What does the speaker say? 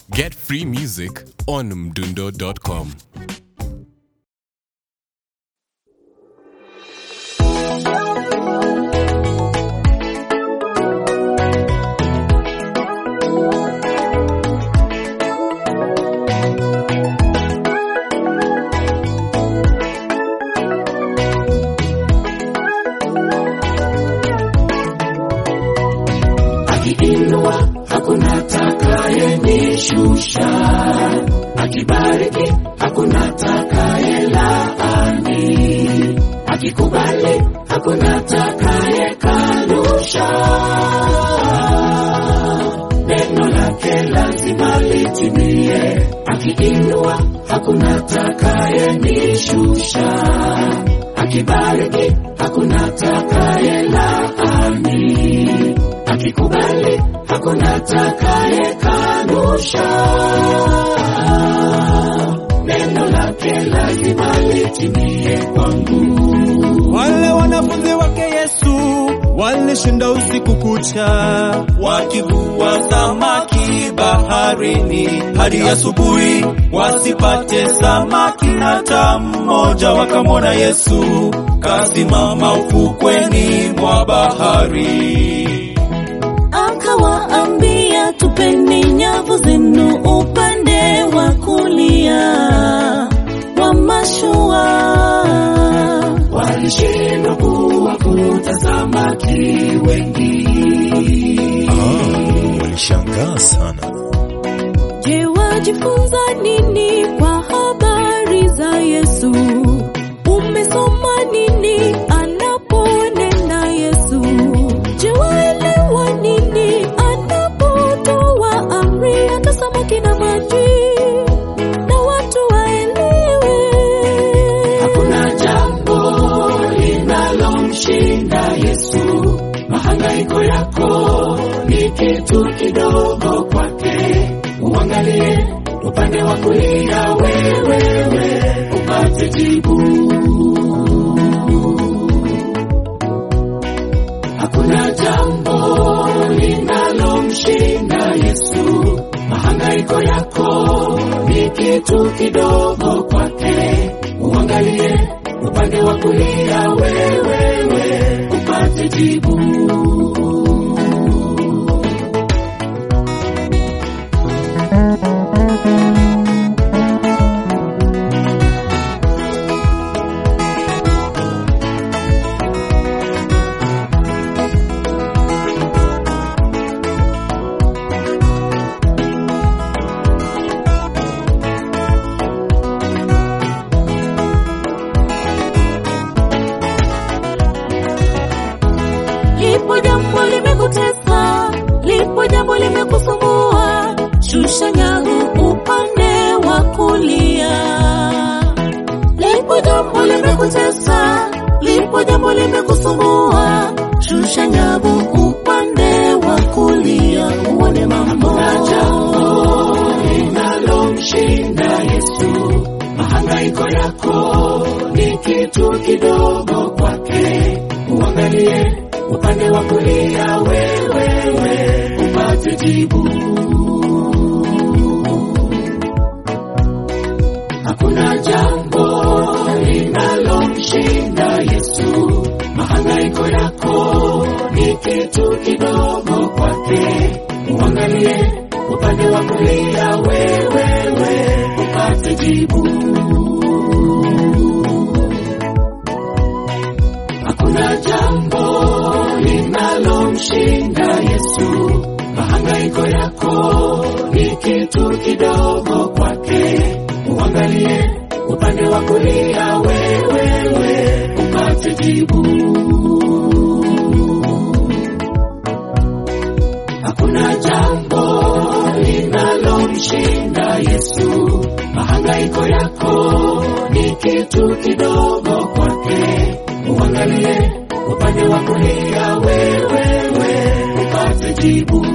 Get free music on mdundo.com. akiinua hakuna atakayenishusha, akibariki hakuna atakayelaani, akikubali hakuna atakayekanusha. Neno lake lazima litimie, akiinua hakuna atakayenishusha, akibariki hakuna atakayelaani akikubali hakuna atakayekanusha. Neno lake lazima litimie kwangu. Wale wanafunzi wake Yesu walishinda usiku kucha wakivua samaki baharini hadi asubuhi, wasipate samaki hata mmoja. Wakamwona Yesu kasimama ufukweni mwa bahari. akawaambia tupeni nyavu zenu upande wa kulia wa mashua. Walishindwa kuwakuta samaki wengi. Walishangaa sana. Je, wajifunza nini kwa habari za Yesu? Umesoma nini anaponena Yesu? Je, waelewa nini anapotoa amri hata samaki na maji na watu waelewe? Hakuna jambo linalomshinda Yesu. Mahangaiko yako ni kitu kidogo kwake. Uangalie upande wa kulia, wewewe upate jibu. Hakuna jambo linalomshinda Yesu. Mahangaiko yako ni kitu kidogo kwake. Uangalie upande wa kulia, wewewe upate jibu. Lipo jambo limekutesa, lipo jambo limekusumbua, shusha nyavu upande wa kulia. Lipo jambo limekutesa, lipo jambo limekusumbua, shusha nyavu upande wa kulia, uone mambo Hakuna jambo linalomshinda Yesu. Mahangaiko yako ni kitu kidogo kwake. Uangalie upande wa kulia, wewewe upate jibu. Hakuna jambo linalomshinda Yesu. Mahangaiko yako ni kitu kidogo kwake. Uangalie upande wa kulia, wewewe upate jibu. Hakuna jambo linalomshinda Yesu. Mahangaiko yako ni kitu kidogo kwake. Uangalie upande wa kulia, wewewe upate jibu. Hakuna jambo linalomshinda Yesu. Mahangaiko yako ni kitu kidogo kwake. Uangalie upande wa kulia, wewewe upate jibu.